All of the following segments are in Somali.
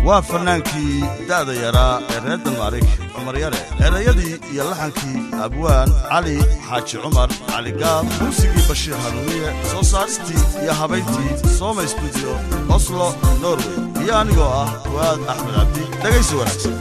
waa fannaankii da'da yaraa ee reer dalmaarig cumar yare erayadii iyo laxankii abwaan cali xaaji cumar cali gaab muusigii bashiir hanuuniye soo saaristii iyo habayntii sooma stuudiyo oslo norway iyo anigoo ah fu'aad axmed cabdi dhegaysi wanaagsan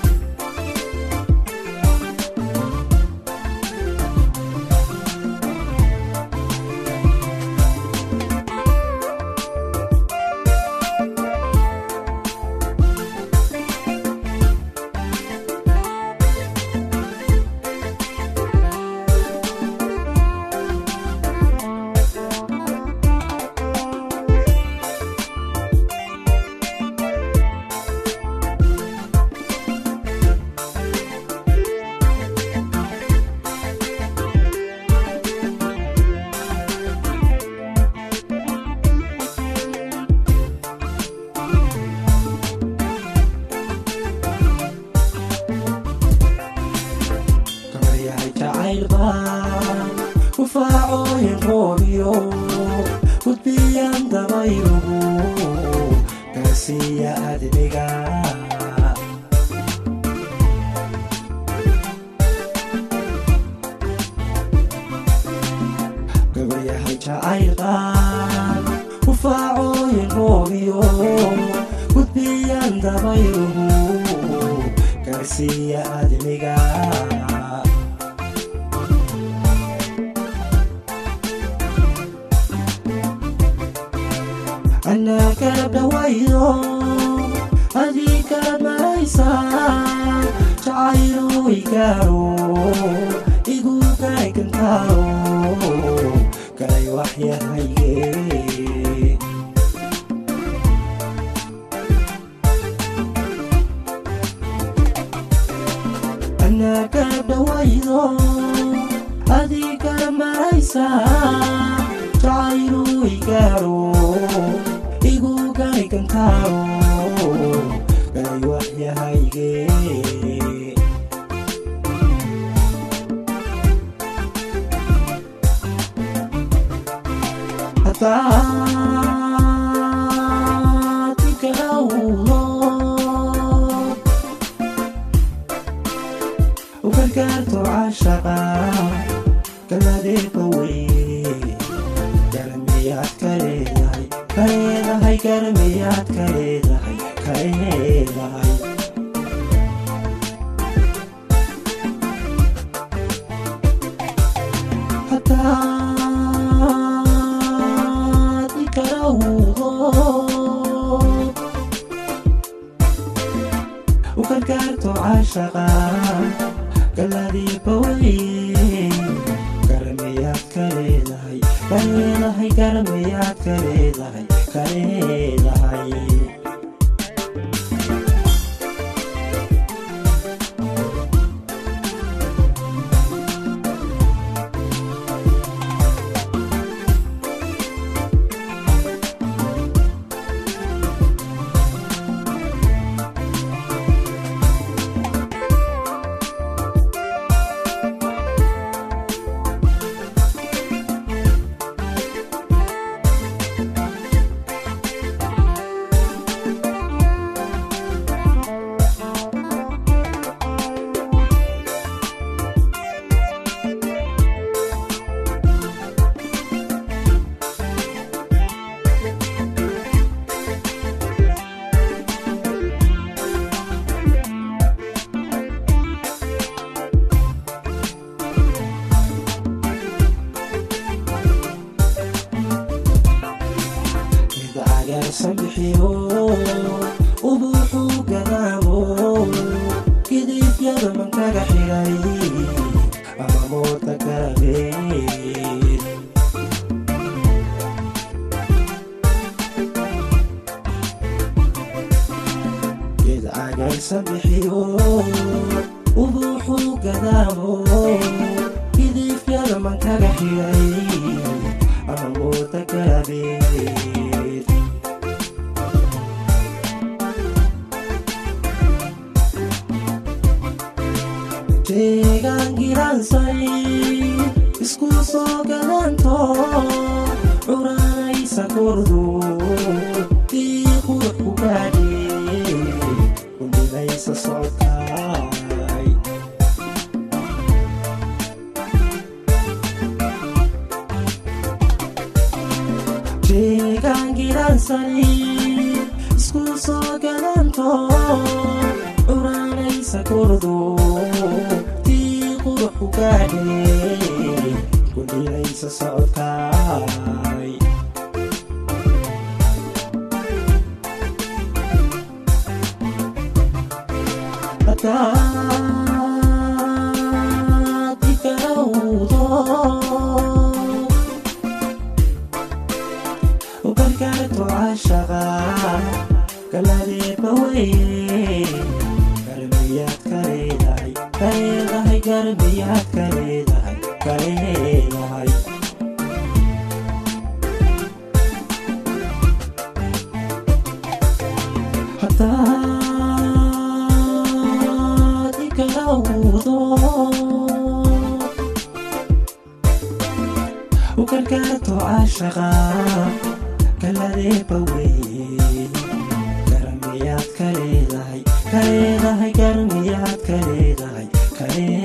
gabaryahay jacaylbaan ufaacooyin roobiyo gudbiyan dabaylugu gaarsiiya adniga gabaryahay jacaylbaan ufaacooyin roobiyo gudbiyan dabaylugu gaarsiiya adniga anaa kala dhawaydo adii kala maraysaa jacaylu igaaro igu gaygantaaro galay waxyahayge anaa kala dhawaydo adii kala maraysaa jacaylu igaaro igu gaygantaaro galay waxyahayge hadaad ikadhawdo u gargaarto cashaqa galadeeba wey garamiyaad ka leedahay ka leedahay garamiyaad ka leedahay ka leedahay hadaad ikadhawdo u gargaarto cashaqa galadeeba wey garamiyaad ka leedahay ka leedahay garamiyaad ka leedahay ka leedahay ida agaarsan bixiyo ubuuxuu gadaamo gidifyada mankaga xidhay ama mooda garabeed ida agaarsan bixiyo ubuuxuu gadaamo gidifyada mankaga xidhay ama mooda garabeed deegaan giransay isku soo gadanto curanaysa kordu tii qurux ku gaadhe gadanto curanaysa kurdu tii qurux ku gaadhe gudhilaysa socodkaay hadaad igarowdo ugargaarto cashaqa galadeeba weye garmiyaad ka leedahay ka leedahay garmiyaad ka leedahay ka leedahay hadaad igarowdo ugargaarto cashaqa galadeeba weye garmiyaad ka leedahay ka leedahay garmiyaad ka leedahay ka leedahay